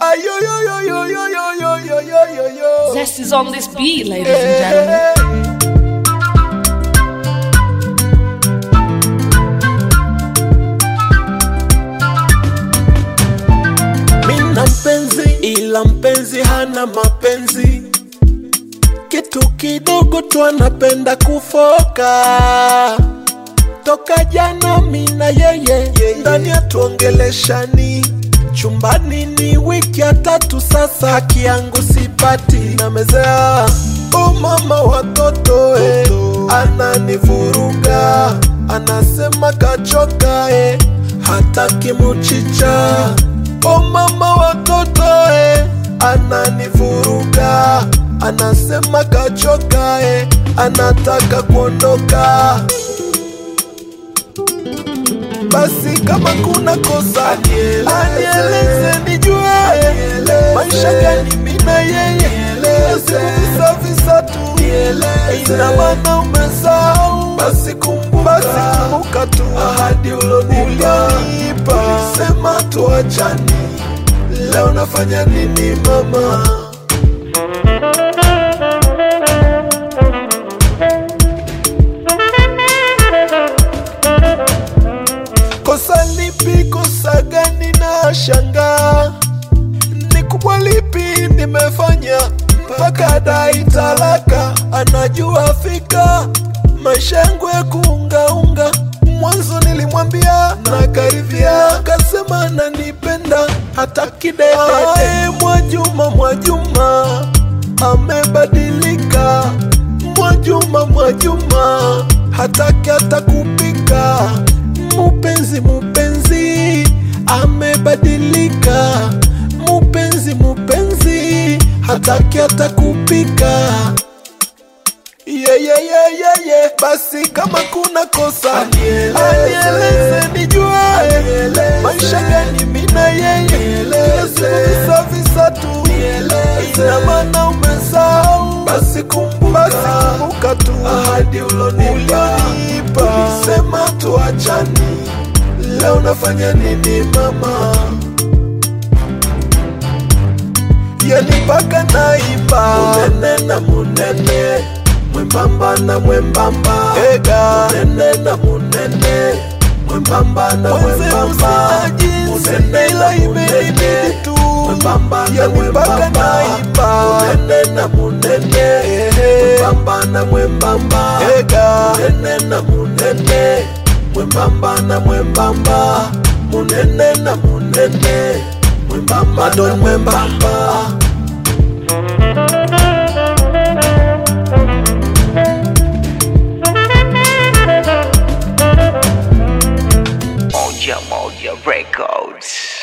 Ayoyoyoyoyoyoyoyoyo. Zest is on this beat, ladies and gentlemen. Mina mpenzi ila mpenzi hana mapenzi, kitu kidogo tu anapenda kufoka. Toka jana mina yeye ndani atuongeleshani chumbani ni wiki ya tatu sasa, haki yangu sipati, namezea o mama watoto eh, ananivuruga anasema kachoka eh, hataki muchicha o mama watoto eh, ananivuruga anasema kachoka eh, anataka kuondoka basi kama kuna kosa anieleze nijue maisha gani mina yeye visa visa tu ina maana umesahau basi kumbuka, basi kumbuka tu ahadi ulonipa ulisema tuachani leo nafanya nini mama kosa lipi kosa gani na shanga ni kubwa lipi nimefanya mpaka dai talaka anajua fika maisha yangu ya kuungaunga mwanzo nilimwambia na karibia akasema ananipenda hata kidedede mwajuma mwajuma amebadilika mwajuma mwajuma hataki hata kupika mupenzi mupenzi amebadilika mupenzi mupenzi hataki hata kupika yeah, yeah, yeah, yeah, yeah. basi kama kuna kosa anieleze nijue maisha gani mina yeye visa visa tu ina maana umesahau basi kumbuka, basi kumbuka tu ahadi ulonipa ulisema tuachani leo nafanya nini mama yani mpaka naimba munene na munene mwembamba na mwembamba ega munene na munene mwembamba na mwembamba munene ila imenibidi tu mwembamba na mwembamba munene na munene mwembamba na mwembamba ega munene na munene mwembamba na mwembamba munene na munene mwembamba na mwembamba Moja Moja Records.